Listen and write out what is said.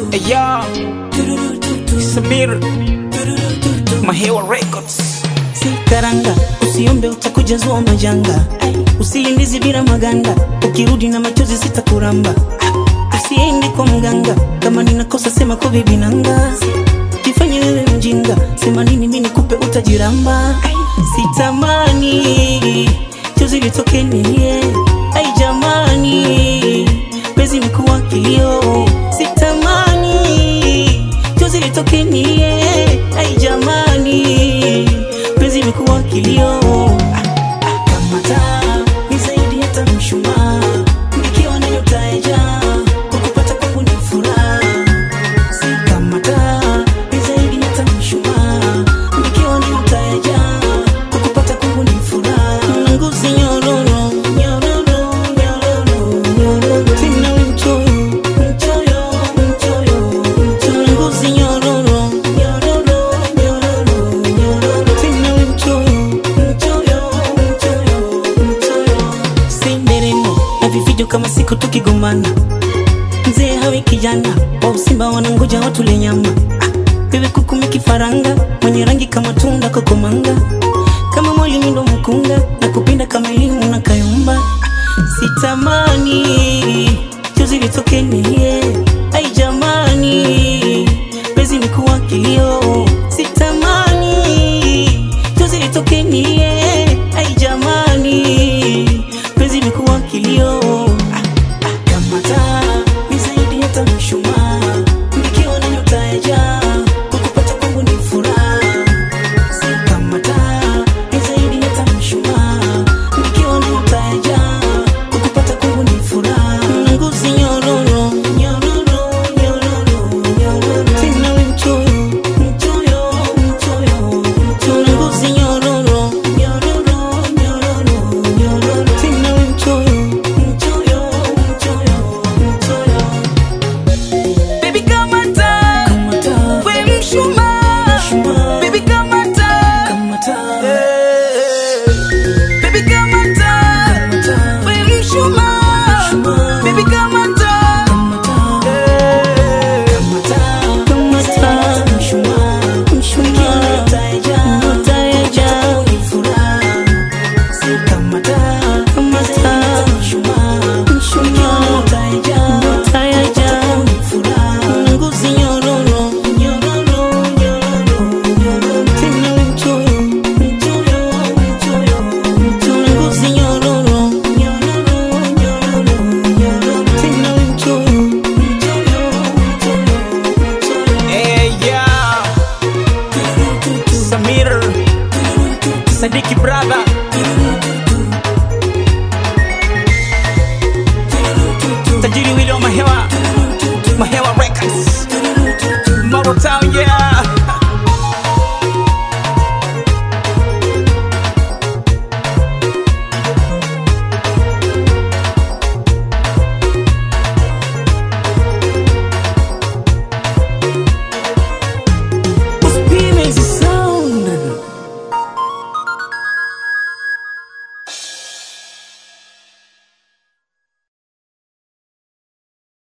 Aya Samir Mahewa Records si karanga, usiombe utakujazua majanga, usiindizi bila maganda, ukirudi na machozi sitakuramba, usiende kwa mganga, kama ninakosa sema kwa bibi nanga, jifanye wewe mjinga, sema nini mimi nikupe utajiramba, sitamani chozi litoke nilie, ai jamani, pezi mikuwa kilio, sitamani chozi litoke nilie, ai jamani, penzi imekuwa kilio. Kama taa ni zaidi hata mshumaa, nikiwa na nyota ya jaa, kukupata kwangu ni furaha. Si kama taa ni zaidi hata mshumaa, nikiwa na nyota ya jaa, kukupata kwangu ni furaha. Na ngozi nyororo, nyororo, nyororo, nyororo. Tena we mchoyo, mchoyo, mchoyo, mchoyo. Na ngozi nyororo, nyororo, nyororo, nyororo. Tena we mchoyo, mchoyo, mchoyo, mchoyo. Si nderemo na vifijo kama siku tukigombana mzee hawe kijana wa usimba wanangoja watule nyama Ah, wewe kukumi kifaranga mwenye rangi kama tunda kokomanga kama mwalimu ndo mkunga na kupinda kama elimu na kayumba Ah, sitamani